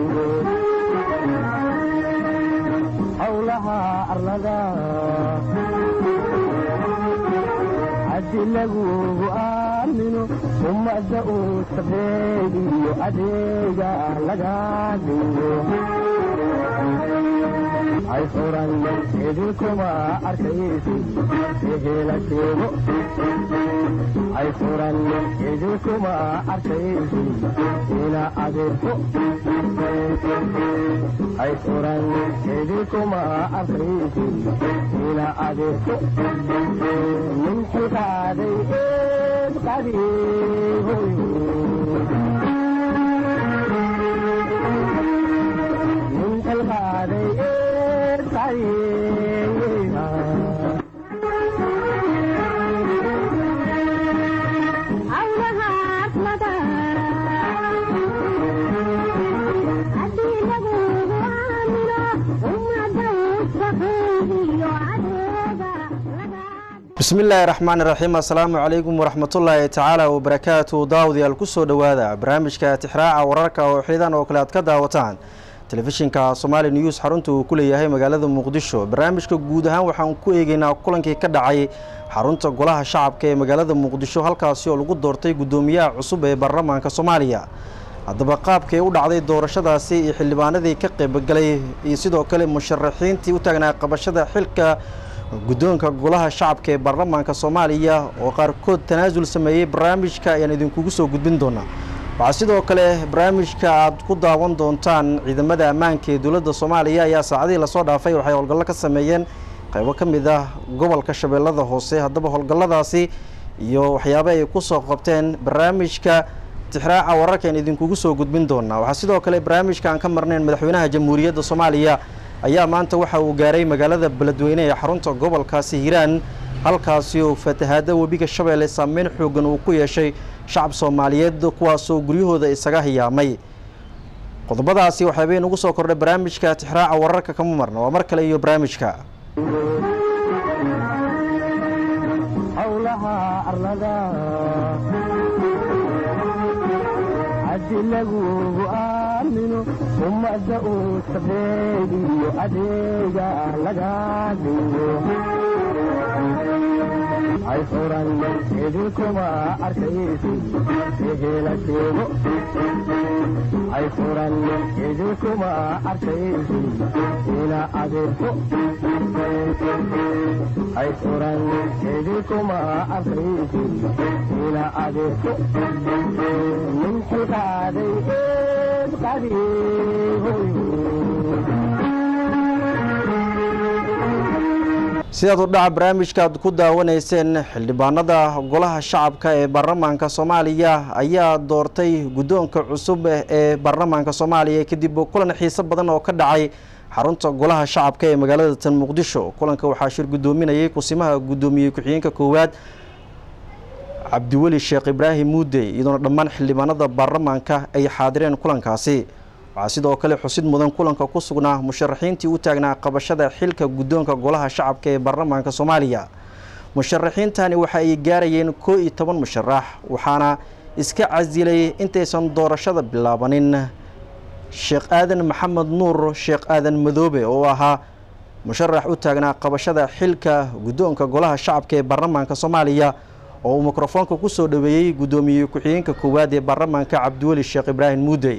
howlaha arlada haddi lagugu aamino ummadda uu sabeegiyo adeega laga dhigo hay furan idinkuma arkaysi ehela sheego hay furan idinkuma arkaysi ina adeerto hay furan idinkuma arkaysi ina adeerto min xilkaaday eed qadiihoy min xilkaaday eed qadiiha bismi illaahi raxmaani raxiim assalaamu calaykum waraxmatullaahi tacaala wabarakaatu daawadayaal kusoo dhowaada barnaamijka tixraaca wararka oo xilidan oo kale aad ka daawataan telefishinka somaali news xarunta uu ku leeyahay magaalada muqdisho barnaamijka guud ahaan waxaan ku eegeynaa kulankii ka dhacay xarunta golaha shacabka ee magaalada muqdisho halkaasi oo lagu doortay guddoomiyaha cusub ee baarlamaanka soomaaliya haddaba qaabkay u dhacday doorashadaasi iyo xildhibaanadii ka qaybgalay iyo sidoo kale musharaxiintii u taagnaa qabashada xilka guddoonka golaha shacabka ee baarlamaanka soomaaliya oo qaarkood tanaasul sameeyey barnaamijka ayaan idinkugu soo gudbin doonaa waxaa sidoo kale barnaamijka aad ku daawan doontaan ciidamada ammaanka ee dowladda soomaaliya ayaa saacadihii lasoo dhaafay waxay howlgallo ka sameeyeen qaybo ka mid ah gobolka shabeellada hoose haddaba howlgalladaasi iyo waxyaaba ay ku soo qabteen barnaamijka tixraaca wararka aan idinkugu soo gudbin doonaa waxaa sidoo kale barnaamijka aan ka marnayn madaxweynaha jamhuuriyadda soomaaliya ayaa maanta waxa uu gaaray magaalada beledweyne ee xarunta gobolkaasi hiiraan halkaasi oo fatahaada webiga shabeelle saameyn xoogan uu ku yeeshay shacab soomaaliyeed kuwaasoo guryahooda isaga hiyaamay qodobadaasi waxaabay nugu soo kordhay barnaamijka tixraaca wararka kama marna waa mar kale iyo barnaamijka howlaha arlada haddi lagugu aamino ummadda uu sabeegiyo adeega laga dhigo hay furan idinkuma arkaysi ehela sheego hay furan idinkuma arkaysi ina adeerto hay furan idinkuma arkaysi ina adeerto min xilkaaday eed qadiihoy sidaad u dhaca barnaamijka aad ku daawanayseen xildhibaanada golaha shacabka ee baarlamaanka soomaaliya ayaa doortay guddoonka cusub ee baarlamaanka soomaaliya kadib kulan xiiso badan oo ka dhacay xarunta golaha shacabka ee magaalada tan muqdisho kulanka waxaa shir guddoominayay kusimaha guddoomiye ku-xigeenka koowaad cabdiweli sheekh ibraahim muudey iyadoona dhammaan xildhibaanada baarlamaanka ay xaadireen kulankaasi waxaa sidoo kale xusid mudan kulanka ku sugnaa musharaxiintii u taagnaa qabashada xilka guddoonka golaha shacabka ee baarlamaanka soomaaliya musharaxiintani waxa ay gaarayeen koo iyo toban musharax waxaana iska casilay intaysan doorashada bilaabanin sheekh aadan maxamed nuur sheekh aadan madoobe oo ahaa musharax u taagnaa qabashada xilka guddoonka golaha shacabka ee baarlamaanka soomaaliya oo uu mikrofoonka ku soo dhoweeyey guddoomiye ku-xigeenka koowaad ee baarlamaanka cabdiweli sheekh ibraahim muudey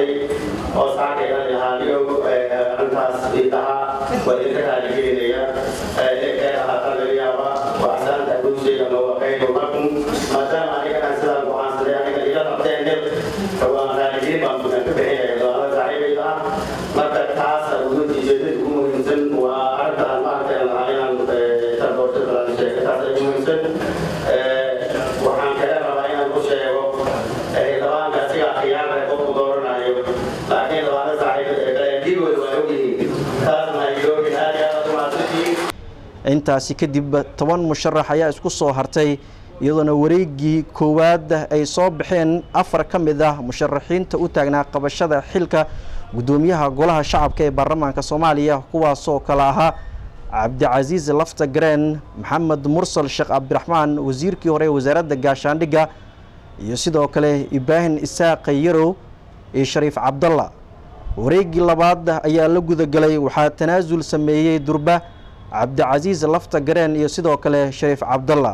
dhacday oo saakaydan lahaaniyo arrintaas idahaa waa idinka raaligelinaya ee ahaataa laga yaaba waxsaanta gudshayga mawaqaynu lakum maadaama aniga aan sidaan go'aansaday aniga ila qabteen nil waan raaligelin baan bukan ka bixinaya doonada saaxiibayda ah marka taasa ujeedada ugu muhiimsan waa arrintaan maaragtay lahaa inaan tarboortada sheega taas ay muhiimsan waxaan kale rabaa inaan ku sheego labaanka siga khiyaarka qofku dooranayo laakiin labaana saaxiibdigooda waa ogyihiin taasna iloogin aad iyo aad umaasantihiin intaasi kadib toban musharax ayaa isku soo hartay iyadoona wareegii koowaad ay soo baxeen afar ka mid ah musharaxiinta u taagnaa qabashada xilka guddoomiyaha golaha shacabka ee baarlamaanka soomaaliya kuwaasoo kale ahaa cabdicasiis lafta gareen maxamed mursal sheekh cabdiraxmaan wasiirkii hore ee wasaaradda gaashaandhigga iyo sidoo kale ibraahim isaaq yarow iyo shariif cabdalla wareegii labaad ayaa la gudagelay waxaa tanaasul sameeyey durba cabdicasiis lafta gareen iyo sidoo kale shariif cabdalla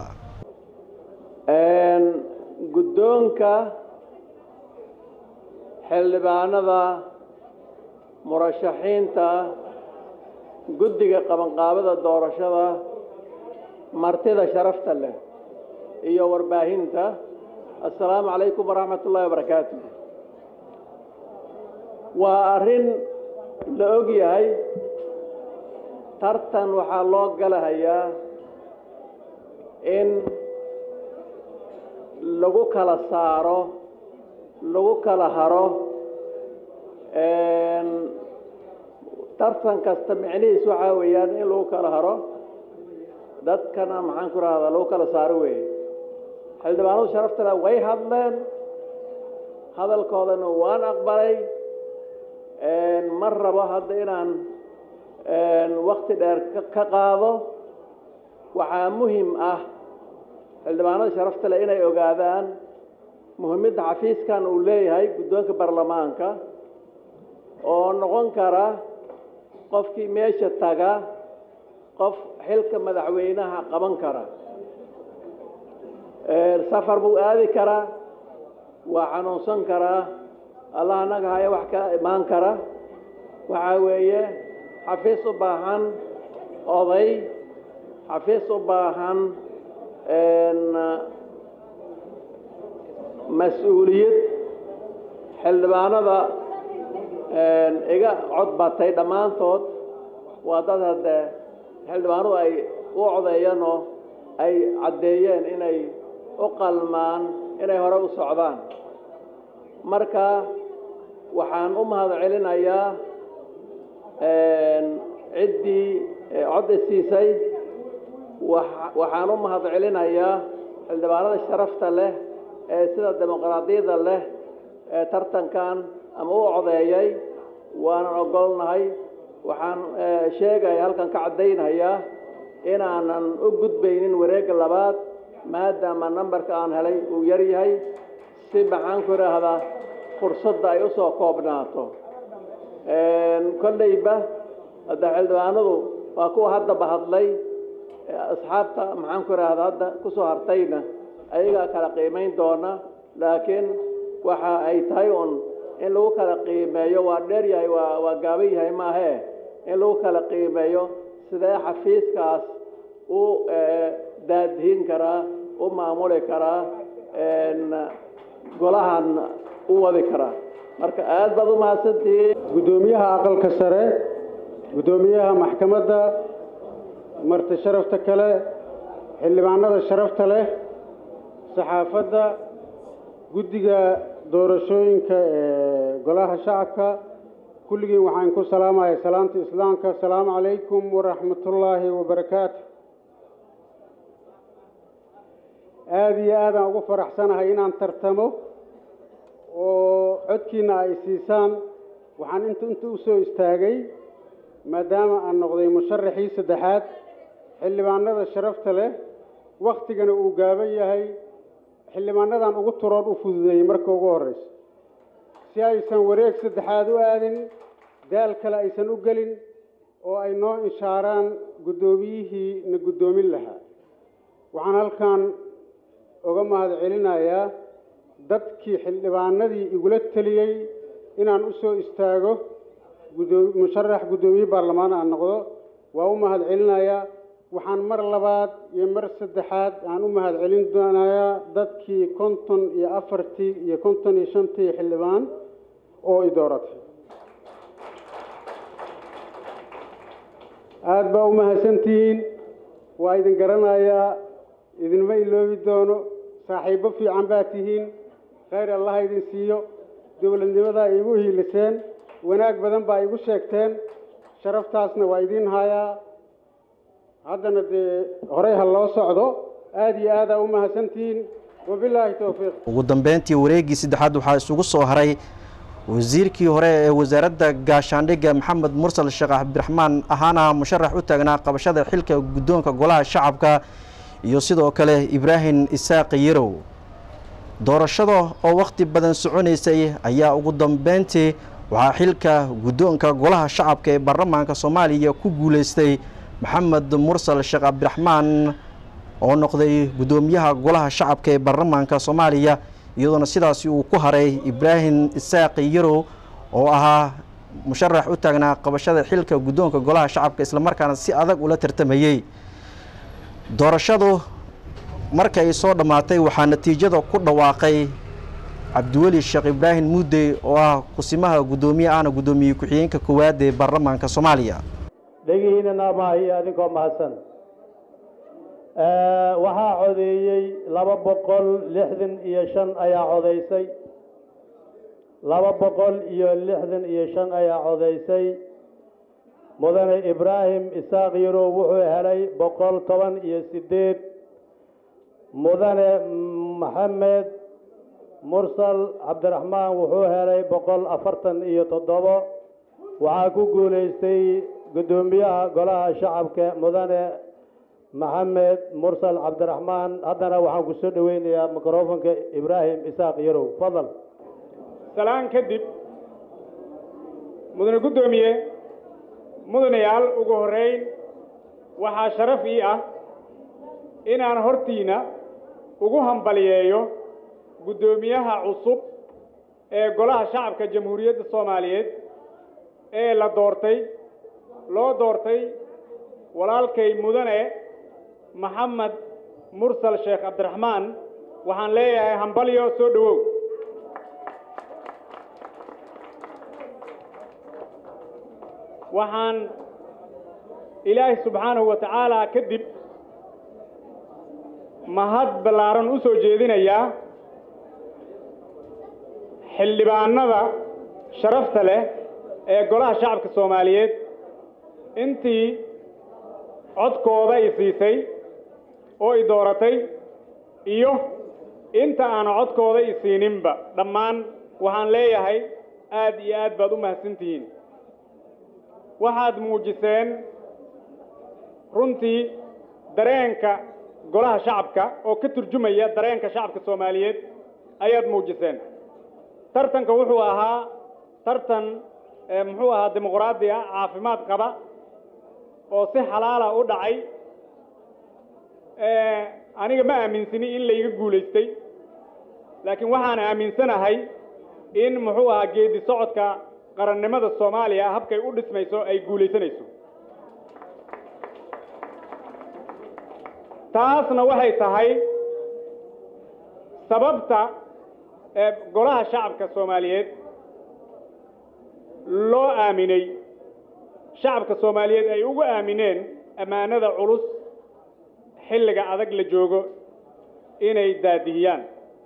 guddoonka xildhibaanada murashaxiinta guddiga qabanqaabada doorashada martida sharafta leh iyo warbaahinta assalaamu calaykum waraxmat ullahi wabarakaatu waa arrin la og yahay tartan waxaa loo galahayaa in lagu kala saaro lagu kala haro tartan kasta micnihiis waxaa weeyaan in lagu kala haro dadkana maxaan ku rahdaa lagu kala saaro weeye xildhibaanadu sharaftana way hadleen hadalkoodana waan aqbalay ma rabo hadda inaan wakti dheer ka qaado waxaa muhim ah xildhibaanada sharafta leh inay ogaadaan muhiimadda xafiiskan uu leeyahay guddoonka baarlamaanka oo noqon kara qofkii meesha taga qof xilka madaxweynaha qaban kara safar buu aadi karaa waa xanuunsan karaa allah annaga haya wax ka imaan kara waxaa weeye xafiis u baahan oday xafiis u baahan mas-uuliyad xildhibaanada iga cod batay dhammaantood waa dad haddee xildhibaanadu ay u codeeyeenoo ay caddeeyeen inay u qalmaan inay hore u socdaan marka waxaan u mahad celinayaa ciddii codda siisay waxaan u mahad celinayaa xildhibaanada sharafta leh ee sida dimuqraadiyadda leh ee tartankan ama u codeeyay waanan ogolnahay waxaan sheegaya halkan ka caddaynayaa inaanan u gudbaynin wareegga labaad maadaama nambarka aan helay uu yar yahay si maxaan ku idhaahdaa fursadda ay u soo koobnaato kolleyba hadda xildhibaanadu waa kuwa haddaba hadlay asxaabta maxaan ku idhaahdaa hadda ku soo hartayna ayagaa kala qiimayn doona laakiin waxa ay tahay un in lagu kala qiimeeyo waa dheer yahay waa waa gaaban yahay maahee in lagu kala qiimeeyo sidee xafiiskaas u daadihin karaa u maamuli karaa golahan u wadi karaa marka aad baad u mahadsantihiin guddoomiyaha aqalka sare guddoomiyaha maxkamadda marti sharafta kale xildhibaanada sharafta leh saxaafadda guddiga doorashooyinka ee golaha shacabka kulligiin waxaan ku salaamaya salaamta islaamka asalaamu calaykum waraxmatullaahi wabarakaatu aada iyo aadaan ugu faraxsanahay inaan tartamo oo codkiina ay siisaan waxaan inta inta u soo istaagay maadaama aan noqday musharaxii saddexaad xildhibaanada sharafta leh wakhtigana uu gaaban yahay xildhibaanadan ugu turoon u fududeeyey marka ugu horreysa si aysan wareeg saddexaad u aadin daal kale aysan u gelin oo ay noo inshaaraan guddoomiyihii na guddoomin lahaa waxaan halkan uga mahad celinayaa dadkii xildhibaanadii igula teliyey inaan u soo istaago gudoo musharax guddoomiye baarlamaan aan noqdo waa u mahad celinayaa waxaan mar labaad iyo mar saddexaad aan u mahad celin doonayaa dadkii konton iyo afartii iyo konton iyo shantii xildhibaan oo i dooratay aada baa u mahadsantihiin waa idin garanayaa idinma iloobi doono saaxiibbo fiican baa tihiin khayr allaha idin siiyo dowladnimadaa iigu hiiliseen wanaag badan baa igu sheegteen sharaftaasna waa idiin hayaa haddana dee horey ha loo socdo aada iyo aadaa u mahadsantihiin wabilaahi towfiiq ugu dambeyntii wareeggii saddexaad waxaa isugu soo haray wasiirkii hore ee wasaaradda gaashaandhigga maxamed mursal sheekh cabdiraxmaan ahaana musharax u taagnaa qabashada xilka guddoonka golaha shacabka iyo sidoo kale ibraahim isaaq yarow doorashada oo wakhti badan soconaysay ayaa ugu dambeyntii waxaa xilka guddoonka golaha shacabka ee baarlamaanka soomaaliya ku guuleystay maxamed mursal sheekh cabdiraxmaan oo noqday guddoomiyaha golaha shacabka ee baarlamaanka soomaaliya iyadoona sidaasi uu ku haray ibraahim isaaq yarow oo ahaa musharax u taagnaa qabashada xilka guddoonka golaha shacabka islamarkaana si adag ula tartamayey doorashadu marka ay soo dhammaatay waxaa natiijada ku dhawaaqay cabdiweli sheekh ibraahim muudey oo ah kusimaha guddoomiye ahna guddoomiye ku-xigeenka koowaad ee baarlamaanka soomaaliya dhegihiina naamaahiyo adinkoo mahadsan waxaa codeeyey laba boqol lixdan iyo shan ayaa codaysay laba boqol iyo lixdan iyo shan ayaa codaysay mudane ibraahim isaaq yarow wuxuu helay boqol toban iyo siddeed mudane maxamed mursal cabdiraxmaan wuxuu helay boqol afartan iyo toddobo waxaa ku guulaystay guddoomiyaha golaha shacabka mudane maxamed mursal cabdiraxmaan haddana waxaan ku soo dhoweynayaa mikrofonka ibraahim isaaq yarow fadal salaan kadib mudane guddoomiye mudanayaal ugu horrayn waxaa sharaf ii ah inaan hortiina ugu hambaliyeeyo guddoomiyaha cusub ee golaha shacabka jamhuuriyadda soomaaliyeed ee la doortay loo doortay walaalkay mudane maxamed mursal sheekh cabdiraxmaan waxaan leeyahay hambalyo soo dhowow waxaan ilaahay subxaanahu wa tacaala kadib mahad ballaaran u soo jeedinayaa xildhibaanada sharafta leh ee golaha shacabka soomaaliyeed intii codkooda i siisay oo i dooratay iyo inta aan codkooda i siininba dhammaan waxaan leeyahay aad iyo aad baad u mahadsantihiin waxaad muujiseen runtii dareenka golaha shacabka oo ka turjumaya dareenka shacabka soomaaliyeed ayaad muujiseen tartanka wuxuu ahaa tartan muxuu ahaa dimuqraadi ah caafimaad qaba oo si xalaala u dhacay aniga ma aaminsani in layga guulaystay laakiin waxaan aaminsanahay in muxuu ahaa geedi socodka qarannimada soomaaliya habkay u dhismayso ay guulaysanayso taasna waxay tahay sababta ee golaha shacabka soomaaliyeed loo aaminay shacabka soomaaliyeed ay ugu aamineen ammaanada culus xilliga adag la joogo inay daadihiyaan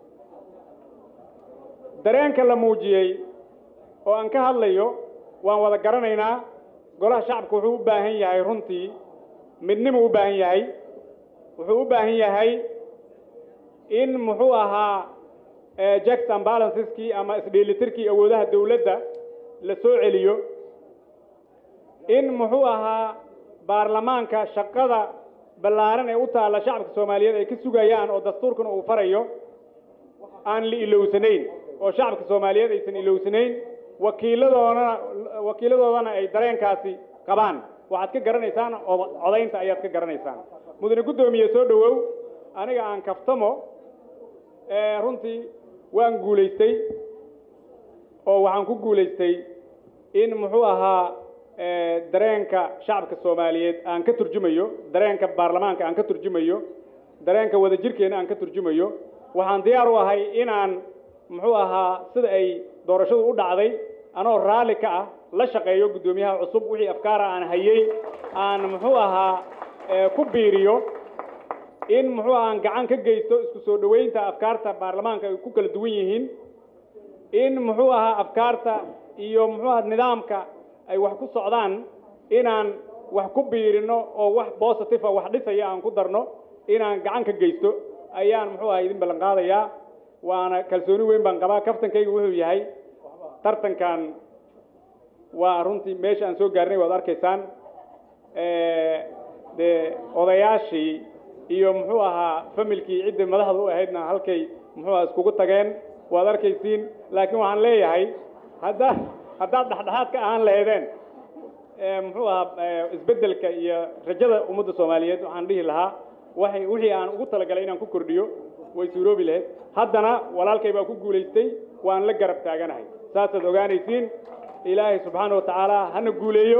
dareenka la muujiyey oo aan ka hadlayo waan wada garanaynaa golaha shacabka wuxuu u baahan yahay runtii midnimuu u baahan yahay wuxuu u baahan yahay in muxuu ahaa jacks and balanceski ama isdheelitirkii awoodaha dawladda la soo celiyo in muxuu ahaa baarlamaanka shaqada ballaaran ee u taalla shacabka soomaaliyeed ay ka sugayaan oo dastuurkuna uu farayo aan la ilowsanayn oo shacabka soomaaliyeed aysan ilowsanayn wakiiladoodana wakiiladoodana ay dareenkaasi qabaan waxaad ka garanaysaan codaynta ayaad ka garanaysaan mudane guddoomiye soo dhowow aniga aan kaftamo runtii waan guulaystay oo waxaan ku guulaystay in muxuu ahaa dareenka shacabka soomaaliyeed aan ka turjumayo dareenka baarlamaanka aan ka turjumayo dareenka wadajirkeena aan ka turjumayo waxaan diyaar u ahay inaan muxuu ahaa sida ay doorashadu u dhacday anoo raalli ka ah la shaqeeyo guddoomiyaha cusub wixii afkaara aan hayey aan muxuu ahaa ku biiriyo in muxuu aan gacan ka geysto isku soo dhoweynta afkaarta baarlamaanka ay ku kala duwan yihiin in muxuu ahaa afkaarta iyo muxuu ahaa nidaamka ay wax ku socdaan inaan wax ku biirino oo wax positive ah wax dhisaya aan ku darno inaan gacan ka geysto ayaan muxuu ahaa idin ballan qaadayaa waana kalsooni weyn baan qabaa kaftankaygu wuxuu yahay tartankan waa runtii meesha aan soo gaarnay waad arkaysaan dee odayaashii iyo muxuu ahaa familkii ciddii madaxda u ahaydna halkay muxuu ahaa iskugu tageen waad arkaysiin laakiin waxaan leeyahay haddaad haddaad dhexdhexaad ka ahaan lahaydeen muxuu ahaa isbeddelka iyo rajada ummadda soomaaliyeed waxaan dhihi lahaa waxay wixii aan ugu talagalay inaan ku kordhiyo way suuroobi lahayd haddana walaalkay baa ku guulaystay waan la garab taaganahay saasaad ogaanaysiin ilaahay subxaana wa tacaala hana guuleeyo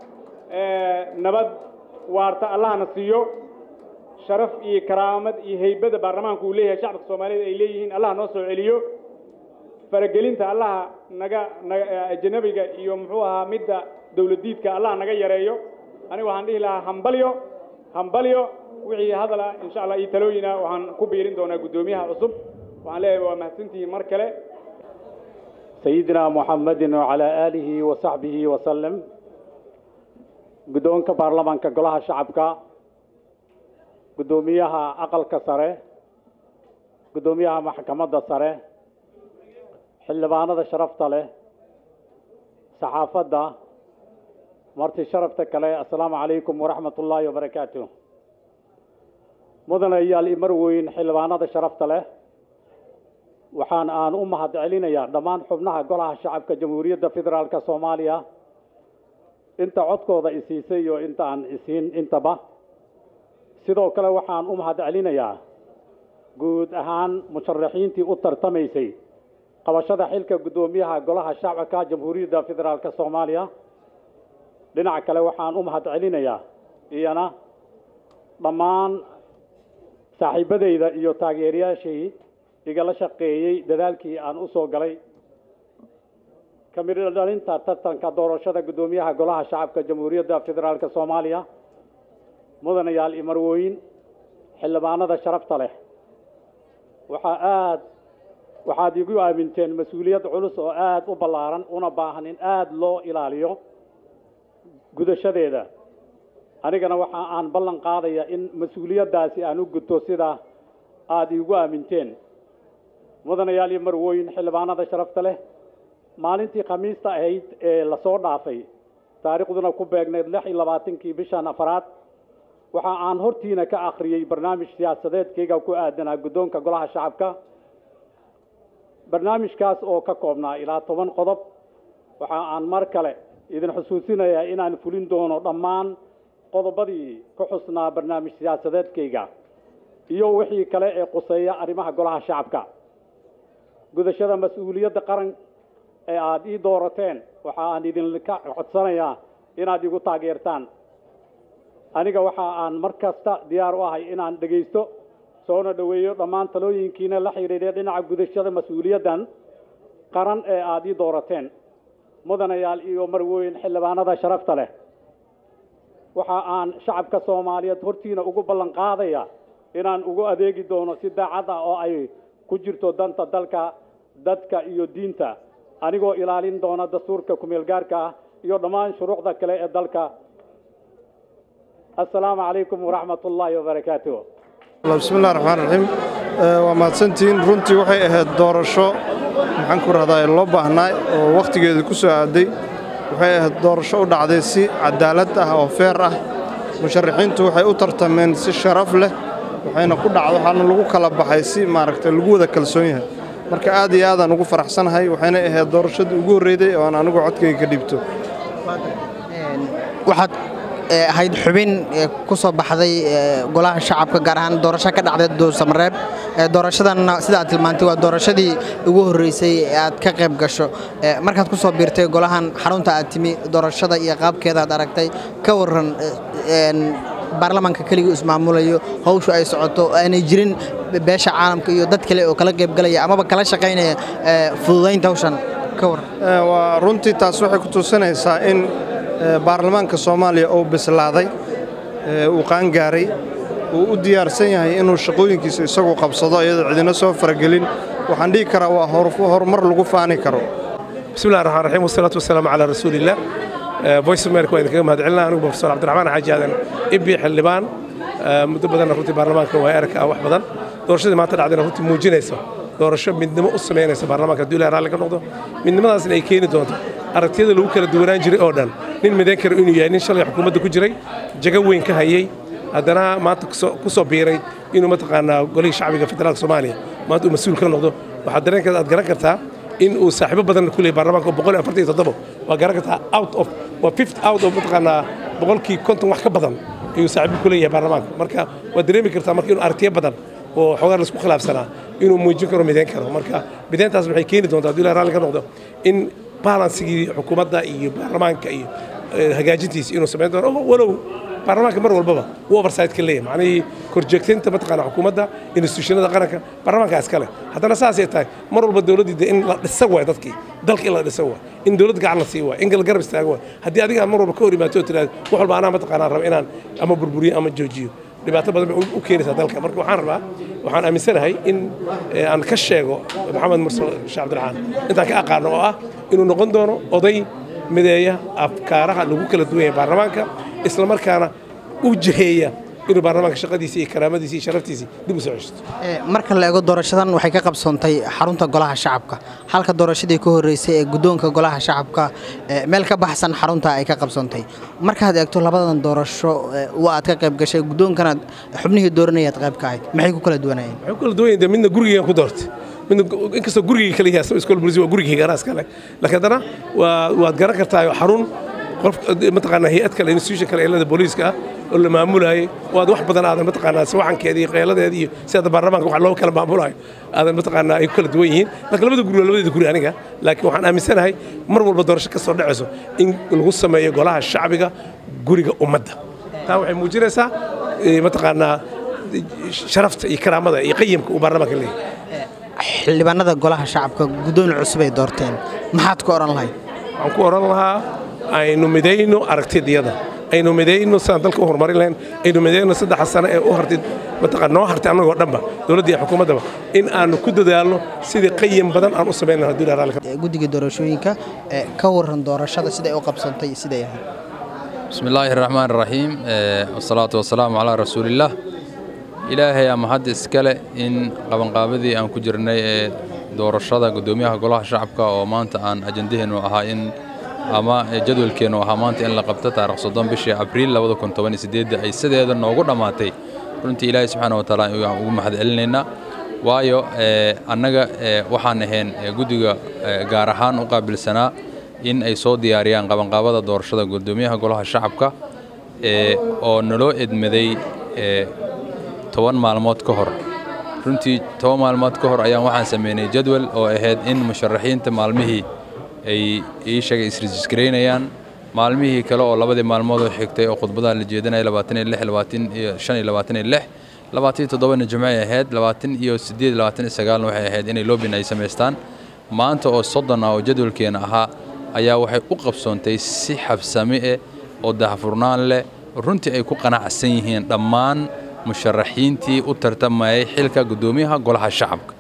nabad waarta allahna siiyo sharaf iyo karaamad iyo heybada baarlamaanku uu leeyahay shacabka soomaaliyeed ay leeyihiin allah noo soo celiyo faragelinta allaha naga naga ajanabiga iyo muxuu ahaa midda dowladiidka allah naga yareeyo aniga waxaan dhihi lahaa hambalyo hambalyo wixii hadal ah insha allah iyo talooyina waxaan ku biirin doonaa guddoomiyaha cusub waxaan leeyahay waa mahadsantihiin mar kale sayidina muxamedin wacalaa aalihi wa saxbihi wasalem guddoonka baarlamaanka golaha shacabka guddoomiyaha aqalka sare guddoomiyaha maxkamadda sare xildhibaanada sharafta leh saxaafadda marti sharafta kale assalaamu calaykum waraxmat ullaahi wabarakaatu mudanayaal imar weyn xildhibaanada sharafta leh waxaan aan u mahad celinayaa dhammaan xubnaha golaha shacabka jamhuuriyadda federaalka soomaaliya inta codkooda isiisay iyo inta aan isiin intaba sidoo kale waxaan u mahad celinayaa guud ahaan musharaxiintii u tartamaysay qabashada xilka guddoomiyaha golaha shacabka jamhuuriyadda federaalka soomaaliya dhinaca kale waxaan u mahad celinayaa iyana dhammaan saaxiibadayda iyo taageerayaashii igala shaqeeyey dadaalkii aan u soo galay ka midho dhalinta tartanka doorashada guddoomiyaha golaha shacabka jamhuuriyadda federaalka soomaaliya mudanayaal imarwooyin xildhibaanada sharafta leh waxaa aad waxaad igu aaminteen mas-uuliyad culus oo aad u ballaaran una baahan in aad loo ilaaliyo gudashadeeda anigana waxa aan ballan qaadaya in mas-uuliyaddaasi aan u gudto sida aada iigu aaminteen mudanayaal iyo marwooyin xildhibaanada sharafta leh maalintii khamiista ahayd ee lasoo dhaafay taariikhduna ku beegnayd lix iyo labaatankii bishan afaraad waxa aan hortiina ka akhriyey barnaamij siyaasadeedkayga ku aadanaa guddoonka golaha shacabka barnaamijkaas oo ka koobnaa ilaa toban qodob waxa aan mar kale idin xusuusinayaa inaan fulin doono dhammaan qodobadii ku xusnaa barnaamij siyaasadeedkayga iyo wixii kale ee quseeya arrimaha golaha shacabka gudashada mas-uuliyadda qaran ee aada ii doorateen waxa aan idinka codsanayaa inaad igu taageertaan aniga waxa aan mar kasta diyaar u ahay inaan dhegaysto soona dhoweeyo dhammaan talooyinkiina la xidhiidhay dhinaca gudashada mas-uuliyaddan qaran ee aada ii doorateen mudanayaal iyo marwooyin xildhibaanada sharafta leh waxa aan shacabka soomaaliyeed hortiina ugu ballan qaadaya inaan ugu adeegi doono si daacad ah oo ay ku jirto danta dalka dadka iyo diinta anigoo ilaalin doona dastuurka kumeel gaarka ah iyo dhammaan shuruucda kale ee dalka assalaamu calaykum waraxmat ullaahi wabarakaatu bismillahi raxmaan raxiim waa mahadsantihiin runtii waxay ahayd doorasho maxaan ku rahdaa loo baahnaa oo wakhtigeeda ku soo aaday waxay ahayd doorasho u dhacday si cadaalad ah oo feer ah musharaxiintu waxay u tartameen si sharaf leh waxayna ku dhacdo waxaana lagu kala baxay si maaragtay lagu wada kalsoon yahay marka aad iyo aadaan ugu faraxsanahay waxayna ahayd doorashadii ugu horreyday oo aan anigu codkayga ka dhiibto waxaad ee ahayd xubin ee ku soo baxday ee, golaha shacabka gaar ahaan doorasho ka dhacday duusamareeb ee, doorashadanna sida aad tilmaantay waa doorashadii ugu horreysay ee aad ka qayb gasho Ee, markaad ku soo biirtay golahan xarunta aad timi doorashada iyo qaabkeeda aad aragtay ka waran ee, een, baarlamaanka keligii ismaamulayo hawshu ay socoto oo aanay jirin beesha caalamka iyo dad kale oo kala qaybgalaya amaba kala shaqaynaya ee, fududaynta hawshan ka waran Eh, waa runtii taas waxay ku tusinaysaa in eh, baarlamaanka soomaaliya uu bislaaday eh, uu qaangaaray uu u diyaarsan yahay inuu shaqooyinkiisa isagu qabsado iyadoo cidina soo faragelin waxaan dhihi karaa waa hor- horumar lagu faani karo بسم الله الرحمن الرحيم والصلاة والسلام على رسول الله فويس أمريكا وإذا كما هدعلنا أنا بروفيسور عبد الرحمن حاجي هذا إبي حلبان مدة بدنا رتي برلمانك وإيرك أو واحد بدن دورشة ما طلع عندنا رتي موجينيسو دورشة من دم أسمينيسو برلمانك دولة رالك النقطة من دم ناس اللي كيني دونتو aragtiyada lagu kala duwanaan jiray oo dhan nin midayn kara inuu yahay nin shalay xukuumadda ku jiray jago weyn ka hayay haddana maanta kusoo- ku soo biiray inuu mataqaanaa golihii shacbiga federaalka soomaaliya maanta uu mas-uul ka noqdo waxaad dareenkeeda aad garan kartaa in uu saaxiibo badan ku leeyahay baarlamaanka oo boqol iyo afartan iyo toddoba waa garan kartaa out of waa fifth out of mataqaanaa boqolkii konton wax ka badan ayuu saaxiibo ku leeyahay baarlamaanka marka waad dareemi kartaa marka inuu aragtiyo badan oo xoogaa laisku khilaafsanaa inuu muujin karo midayn karo marka midayntaas waxay keeni doontaa haddii ilahay raalli ka noqdo in balansigii xukuumadda iyo baarlamaanka iyo eh, hagaajintiisa inuu samayn doono walow baarlamaanka mar walbaba uu oversight ka leeyahay macnihii korjoogtaynta mataqaana xukuumadda institutionada qaranka baarlamaanka iskale haddana saasay tahay mar walba dowladdii de in la dhisa waay dadkii dalka in la dhisa waay in dowlad gacan la sii waay in garab istaago waay haddii adiga aad mar walba ka hor imaato oo tiraahdo wax walba anaa mataqaanaa raba inaan ama burburiyo ama joojiyo dhibaato badan bay u- u keenaysaa dalka marka waxaan rabaa waxaan aaminsanahay in eh, aan ka sheego maxamed mursal sheekh cabdiraxmaan intaan ka aqaano oo ah inuu noqon doono oday mideeya afkaaraha lagu kala duwan yahay baarlamaanka isla markaana u jiheeya inuu baarlamaanka shaqadiisii iyo karaamadiisii iyo sharaftiisii dib u soo ceshto Ee, marka la eego doorashadan waxay ka qabsoontay xarunta golaha shacabka halka doorashadii ka horreysay ee guddoonka golaha shacabka ee, meel ka baxsan xarunta ay ka qabsoontay markaad eegto labadan doorasho ee, waa aad ka qayb gashay guddoonkana xubnihii dooranaya aad qayb ka ahayd maxay ku kala duwanayeen waxay ku kala duwan yihiin dee midna gurigeygan ku doortay midna gu- inkastoo gurigeyga kala yahay asagoo iskool bulisi waa gurigeyga anaa iskale laakiin haddana waa waad garan kartaa xarun qof mataqaanaa hay-ad kale institution kale eelada booliiska ah oo la maamulaayay oo aad wax badan aadan mataqaanaa sawaxankeeda iyo qeeladeeda iyo sida baarlamaanka wax loo kala maamulayo aadan mataqaanaa ay ku kala duwan yihiin laakiin labada guri waa labadeeda guri aniga laakiin waxaan aaminsanahay mar walba doorasho ka soo dhacayso in lagu sameeyo golaha shacbiga guriga ummadda taa waxay muujinaysaa eh, mataqaanaa sharafta iyo karaamada iyo qayimka uu baarlamaanka leeyahay xildhibaanada golaha shacabka guddoon cusub ay doorteen maxaad ku odhan lahayd waxaan ku odhan lahaa aynu midayno aragtidayada aynu midayno sidaan dalka u horumarin lahayn aynu midayno saddexa sano ee u hartay mataqaan noo hartay annagoo dhanba dowladda iyo xukuumaddaba in aanu ku dadaalno sidii qayim badan aan u samayn lahaa haddii ilahay raalli ka Ee, guddiga doorashooyinka ee, ka waran doorashada siday u qabsantay siday ahayd بسم الله الرحمن الرحيم آه، والصلاة والسلام على رسول الله إلهي أما حد إسكالة إن قبن قابدي أن كجرني آه، دور الشرطة قدوميها قولها شعبك ومانت أن أجندهن وأها إن أما جدول كينو أها مانت إن لقبتها تاريخ صدام بشي أبريل لابد كنت واني سديد أي سديد هذا نوغو دماتي runtii ilaahay subxaana wa tacaala ayaan ugu mahad celinaynaa waayo ee, annaga ee, waxaan ahayn ee, guddiga ee, gaar ahaan u qaabilsanaa in ay soo diyaariyaan qabanqaabada doorashada guddoomiyaha golaha shacabka ee, oo naloo edmaday ee, toban maalmood ka hor runtii toban maalmood ka hor ayaan waxaan sameynay jadwal oo ahayd in musharaxiinta maalmihii ay ii sheegay isrejiskaraynayaan maalmihii kale oo labadii maalmood oo xigtay oo khudbadaha la jeedinaya labaatan iyo lix labaatan iyo shan iyo labaatan iyo lix labaatan iyo toddobana jimcay ahayd labaatan iyo siddeed labaatan iyo sagaalna waxay ahayd inay loobin ay samaystaan maanta oo soddon ah oo jadwalkeena ahaa ayaa waxay u qabsoontay si xabsami eh oo daahfurnaan leh runtii ay ku qanacsan yihiin dhammaan musharaxiintii u tartamayay xilka guddoomiyaha golaha shacabka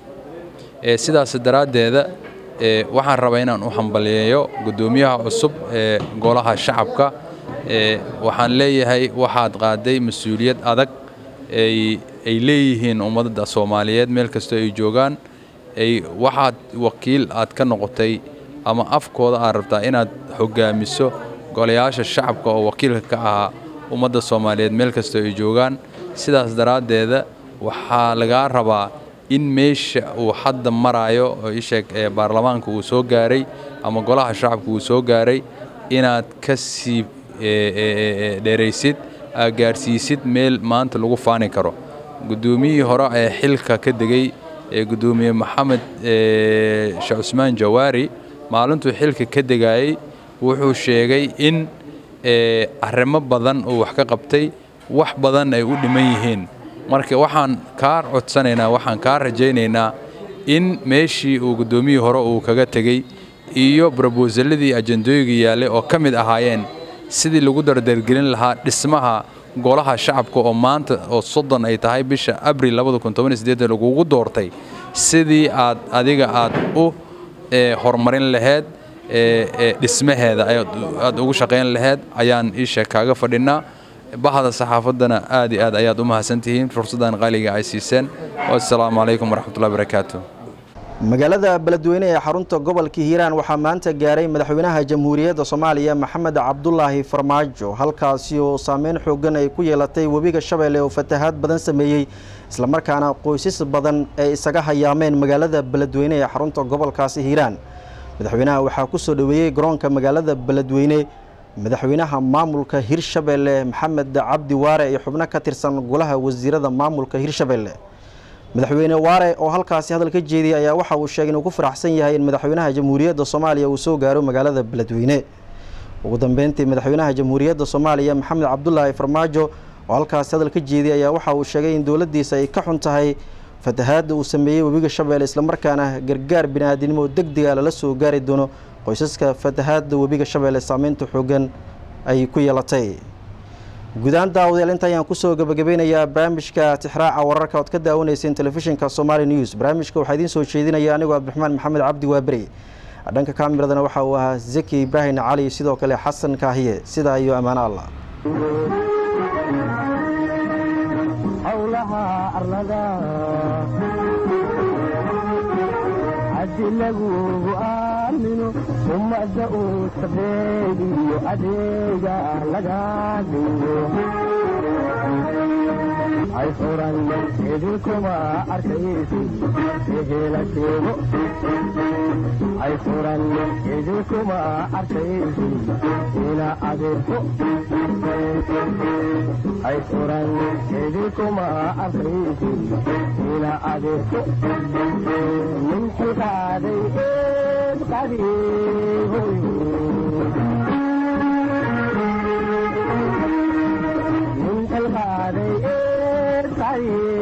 ee sidaas daraaddeeda ee waxaan rabaa inaan u hambaliyeeyo guddoomiyaha cusub ee golaha shacabka ee waxaan leeyahay waxaad qaaday mas-uuliyad adag ay ay leeyihiin ummadda soomaaliyeed meel kastoo ay joogaan ay waxaad wakiil aad ka noqotay ama afkooda aad rabtaa inaad hoggaamiso golayaasha shacabka oo wakiilka ka ahaa ummadda soomaaliyeed meel kastoo ay joogaan sidaas daraaddeeda waxaa lagaa rabaa in meesha uu hadda maraayo oo isheeg ee baarlamaanka uu soo gaaray ama golaha shacabka uu soo gaaray inaad ka sii dheeraysid aa gaadhsiisid meel maanta lagu faani karo guddoomiyihii hore ee xilka ka degay ee guddoomiye maxamed sheekh cusmaan jawaari maalintuu xilka ka degayey wuxuu sheegay in arrimo badan uu wax ka qabtay wax badan ay u dhiman yihiin marka waxaan kaa codsanaynaa waxaan kaa rajaynaynaa in meeshii uu guddoomiyihii hore uu kaga tegey iyo brobosaladii ajendooyiga yaallay oo ka mid ahaayeen sidii lagu dardargelin lahaa dhismaha golaha shacabka oo maanta oo soddon ay tahay bisha abril lagugu doortay sidii aad adiga aad u horumarin laheyd dhismaheeda aad ugu shaqayn laheyd ayaan iisha kaaga fadhinaa bahda saxaafaddana aad iyo aad ayaad u mahadsantihiin fursaddan qaaliga ay siiseen wassalaamu calaykum waraxmatullahi barakaatu magaalada beledweyne ee xarunta gobolka hiiraan waxaa maanta gaaray madaxweynaha jamhuuriyadda soomaaliya maxamed cabdulaahi farmaajo halkaasi oo saameyn xoogan ay ku yeelatay webiga shabeelle oo fatahaad badan sameeyey islamarkaana qoysas badan ay isaga hayaameen magaalada beledweyne ee xarunta gobolkaasi hiiraan madaxweynaha waxaa ku soo dhoweeyey garoonka magaalada beledweyne madaxweynaha maamulka hirshabeelle maxamed cabdi waare iyo xubno ka tirsan golaha wasiirada maamulka hirshabeelle madaxweyne waare oo halkaasi hadal ka jeediyey ayaa waxa uu sheegay inuu ku faraxsan yahay in madaxweynaha jamhuuriyadda soomaaliya uu soo gaaro magaalada beledweyne ugu dambeyntii madaxweynaha jamhuuriyadda soomaaliya maxamed cabdulaahi farmaajo oo halkaasi hadal ka jeediyey ayaa waxa uu sheegay in dowladdiisa ay ka xun tahay fatahaadda uu sameeyey webiga shabeelle islamarkaana gargaar bini-aadinimo deg dega lala soo gaari doono qoysaska fatahaadda webiga shabeelle saameynta xoogan ay ku yeelatay guudaan daawadayaal inta ayaan kusoo gabagabeynayaa barnaamijka tixraaca wararka ood ka daawanayseen telefishinka somaali news barnaamijka waxaa idiin soo jeedinaya anigoo cabdiraxmaan maxamed cabdi waaberi dhanka kaamiradana waxa uu ahaa zaki ibraahim cali sidoo kale xasan kaahiye sidaa iyo ammaano allah howlaha arlada haddi lagugu aamino ummadda uu sabeegiyo adeega laga dhigo hay furan idinkuma arkaysi ehela sheego hay furan idinkuma arkaysi ila adeerko hay furan idinkuma arkaysi ila adeerko min xilkaaday eed qadiihoy min xilkaaday eed qadiihoy